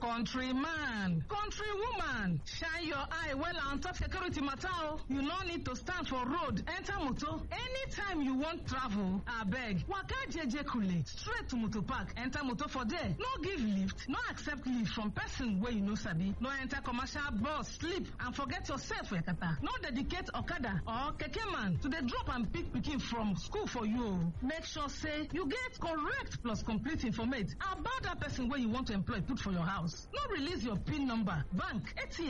countryman countrywoman shine your eye well on top security matter o you no need to stand for road enter motor anytime you wan travel abeg waka jeje kule straight to motor park enter motor for there no give lift no accept lift from person wey you no sabi no enter commercial bus sleep and forget yourself for yakata no dedicate okada or keke man to dey drop and pick pikin from school for you o make sure say you get correct plus complete informate about that person wey you want to employ put for your house no release your pin number bank atm